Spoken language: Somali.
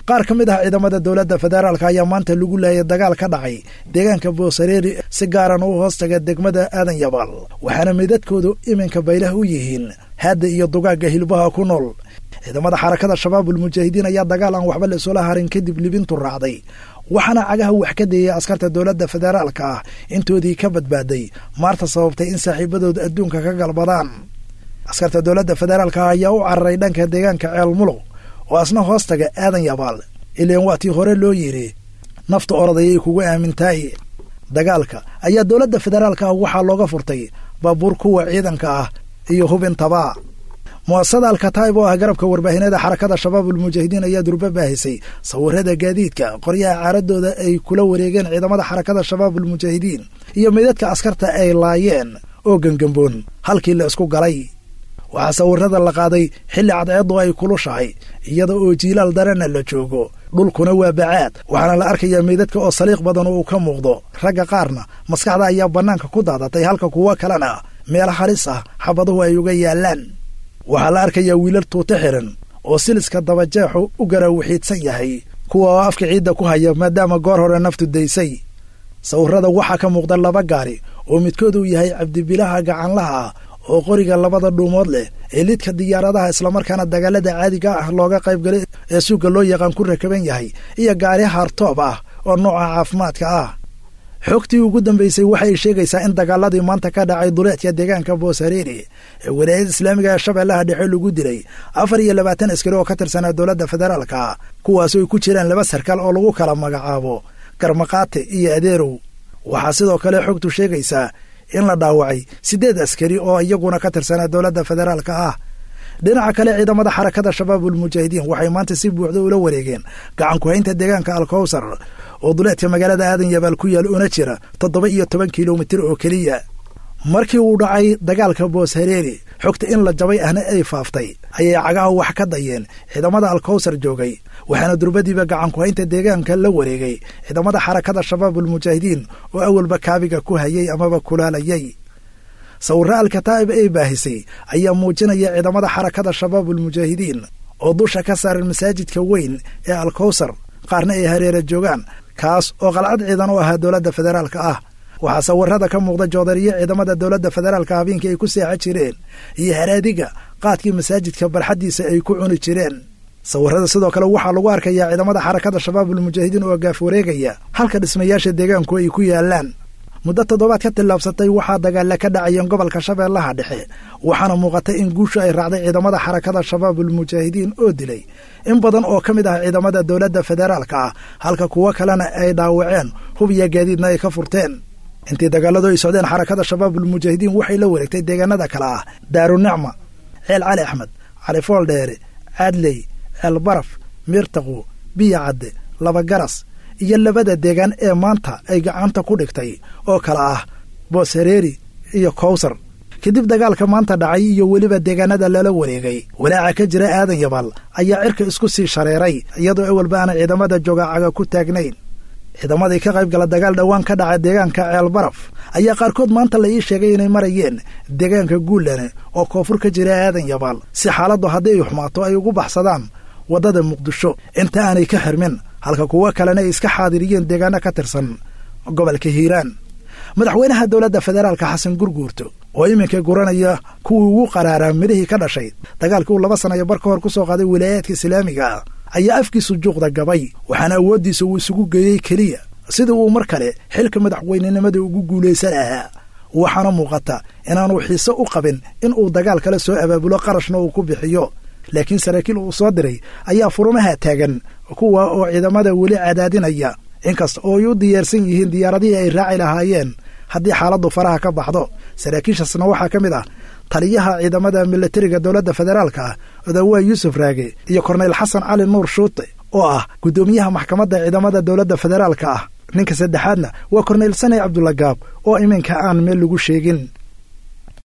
qaar ka mid ah ciidamada dowladda federaalka ayaa maanta lagu laayay dagaal ka dhacay deegaanka boosareeri si gaaran u hoostaga degmada aadan yabaal waxaana meydadkoodu iminka baylah u yihiin haadda iyo dugaagga hilbaha ku nool ciidamada xarakada shabaabul mujaahidiin ayaa dagaal aan waxba la isula harin kadib libintu raacday waxaana cagaha wax ka deeyay askarta dowladda federaalka ah intoodii ka badbaaday maarta sababtay in saaxiibadooda adduunka ka galbadaan askarta dowladda federaalka ah ayaa u cararay dhanka deegaanka ceel muluq oo asna hoostaga aadan yabaal ileen waa tii hore loo yidhi nafta orodayay kugu aamintaay dagaalka ayaa dowladda federaalka ah waxaa looga furtay baabuur kuwa ciidanka ah iyo hubintaba mu'asasada alkataib oo ah garabka warbaahineeda xarakada shabaabul mujaahidiin ayaa durba baahisay sawirada gaadiidka qoryaha caaradooda ay kula wareegeen ciidamada xarakada shabaabul mujaahidiin iyo meydadka askarta ay laayeen oo gengamboon halkii la isku galay waxaa sawirada la qaaday xilli cadceeddu ay kulushahay iyada oo jiilaal darana la joogo dhulkuna waa bacaad waxaana la arkayaa meydadka oo saliiq badan oo uu ka muuqdo ragga qaarna maskaxda ayaa bannaanka ku daadatay halka kuwo kalena meel halis ah xabaduhu ay uga yaallaan waxaa la arkayaa wiilal tuute xiran oo siliska dabajeexu u garaawixiidsan yahay kuwa oo afka ciidda ku haya maadaama goor hore naftu daysay sawirada waxaa ka muuqda laba gaari oo midkood uu yahay cabdibilaha gacanlaha ah oo qoriga labada dhuumood leh ee lidka diyaaradaha islamarkaana dagaalada caadiga ah looga qaybgalay ee suuga loo yaqaan ku rakaban yahay iyo gaari hartoob ah oo nooca caafimaadka ah xogtii ugu dambaysay waxay sheegaysaa in dagaaladii maanta ka dhacay duleedka deegaanka boosareeri ee walaayada islaamiga ee shabeellaha dhexe lagu dilay afar iyo labaatan askari oo ka tirsanaa dowladda federaalka kuwaasoo ay ku jiraan laba sarkaal oo lagu kala magacaabo garmaqaate iyo adeerow waxaa sidoo kale xogtu sheegaysaa in la dhaawacay siddeed askari oo iyaguna ka tirsanaa dowladda federaalka ah dhinaca kale ciidamada xarakada shabaabul mujaahidiin waxay maanta si buuxda ula wareegeen gacankuhaynta deegaanka alkowsar oo duleedka magaalada aadan yabaal ku yaal una jira toddoba iyo toban kilomitir oo keliya markii uu dhacay dagaalka booshareeri xogta in la jabay ahna ay faaftay ayay cagaha wax ka dayeen ciidamada alkowsar joogay waxaana durbadiiba gacankuhaynta deegaanka la wareegay ciidamada xarakada shabaabul mujaahidiin oo awalba kaabiga ku hayay amaba kulaalayay sawirro alkataa'ib ay baahisay ayaa muujinaya ciidamada xarakada shabaabul mujaahidiin oo dusha ka saaran masaajidka weyn ee alkowsar qaarna ay hareera joogaan kaas oo qalcad ciidan u ahaa dowladda federaalka ah waxaa sawirada ka muuqda joodariyo ciidamada dowladda federaalka habeenkii ay ku seexa jireen iyo haraadiga qaadkii masaajidka barxaddiisa ay ku cuni jireen sawirada sidoo kale waxaa lagu arkayaa ciidamada xarakada shabaabul mujaahidiin oo gaaf wareegaya halka dhismayaasha deegaanku ay ku yaalaan muddo toddobaad ka tillaabsatay waxaa dagaalla ka dhacayeen gobolka shabeellaha dhexe waxaana muuqata in guushu ay raacday ciidamada xarakada shabaabul mujaahidiin oo dilay in badan oo ka mid ah ciidamada dowladda federaalka ah halka kuwo kalena ay dhaawaceen hub iyo gaadiidna ay ka furteen intii dagaaladu ay socdeen xarakada shabaabul mujaahidiin waxay la wareegtay deegaanada kale ah daarunicma ceel cali axmed cali fooldheere caadley ceel baraf miirtaqu biyo cadde laba garas iyo labada deegaan ee maanta ay gacanta ku dhigtay oo kale ah booshareeri iyo kowsar kadib dagaalka maanta dhacay iyo weliba deegaanada lala wareegay walaaca ka jira aadan yabaal ayaa cirka isku sii shareeray iyadoo awalba aanay ciidamada jogaacaga ku taagnayn ciidamadii ka qayb gala dagaal dhowaan ka dhaca deegaanka ceel baraf ayaa qaarkood maanta la ii sheegay inay marayeen deegaanka guullane oo koonfur ka jira aadan yabaal si xaaladdu haddii ay xumaato ay ugu baxsadaan waddada muqdisho inta aanay ka xirmin halka kuwo kalena ay iska xaadiriyeen deegaano ka tirsan gobolka hiiraan madaxweynaha dowladda federaalka xasan gurguurto oo iminka guranaya kuwii ugu qaraaraa midhihii ka dhashay dagaalkii uu laba sanayo bar ka hor ku soo qaaday wilaayaadka islaamiga ayaa afkiisu juuqda gabay waxaana awooddiisa uu isugu geeyey keliya sidii uu mar kale xilka madaxweynenimada ugu guulaysan lahaa waxaana muuqata inaanu xiise u qabin in uu dagaal kale soo abaabulo qarashna uu ku bixiyo laakiin saraakiil uu soo diray ayaa furumaha taagan kuwa oo ciidamada weli cadaadinaya inkasta oo ay u diyaarsan yihiin diyaaradihii ay raaci lahaayeen haddii xaaladdu faraha ka baxdo saraakiishaasna waxaa ka mid ah taliyaha ciidamada milatariga dowladda federaalka ah odawaa yuusuf raage iyo korneyl xasan cali nuur shuute oo ah guddoomiyaha maxkamadda ciidamada dowladda federaalka ah ninka saddexaadna waa korneyl saney cabdulagaab oo iminka aan meel lagu sheegin